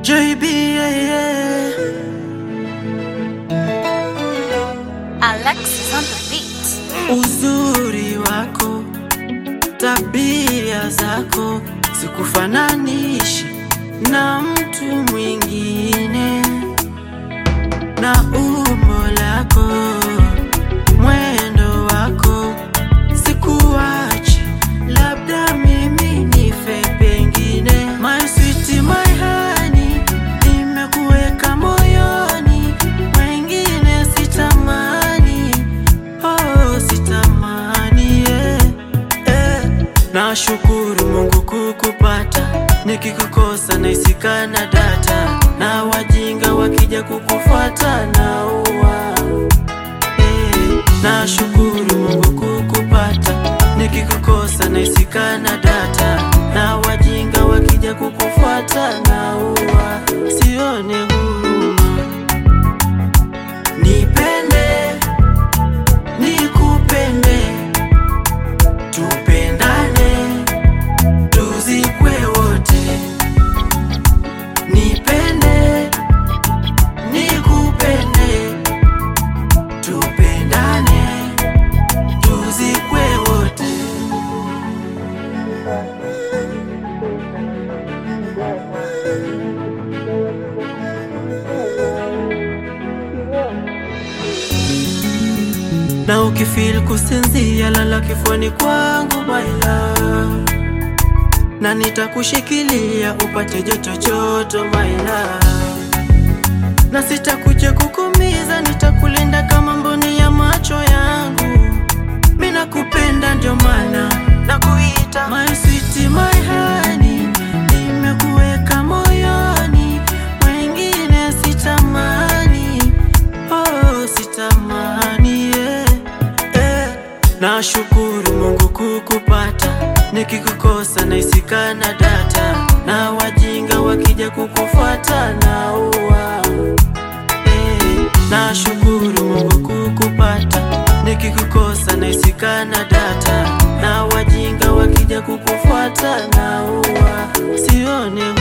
JB, yeah, yeah. Alexis on the beat. Uzuri wako, tabia zako sikufananishi na mtu mwingine, na umbo lako, mwendo wako sikuachi, labda mimi nife pengine. My sweet, my honey, nimekuweka moyoni, wengine sitamani Oh, sitamani yeah, yeah. Nashukuru Mungu kukupata, nikikukosa naisikana data, na wajinga wakija kukufuata na uwa eh. Nashukuru Mungu kukupata, nikikukosa naisikana data, na wajinga wakija kukufuata na uwa sione huruma, nipende nikupende, tupendane, tuzikwe wote. Nipende, nikupende, tupendane, tuzikwe wote. na ukifeel kusinzia, lala kifuani kwangu my love, na nitakushikilia upate joto joto my love, na sitakuja kukumiza, nitakulinda kama mboni ya macho yangu. Mimi nakupenda ndio maana nakuita my sweet my honey, nimekuweka moyoni, wengine sitamani Oh, sitamani yeah, yeah. Nashukuru Mungu kukupata, nikikukosa naisikana data, na wajinga wakija kukufuata na uwa eh. Nashukuru Mungu kukupata, nikikukosa naisikana data, na wajinga wakija kukufuata na uwa sione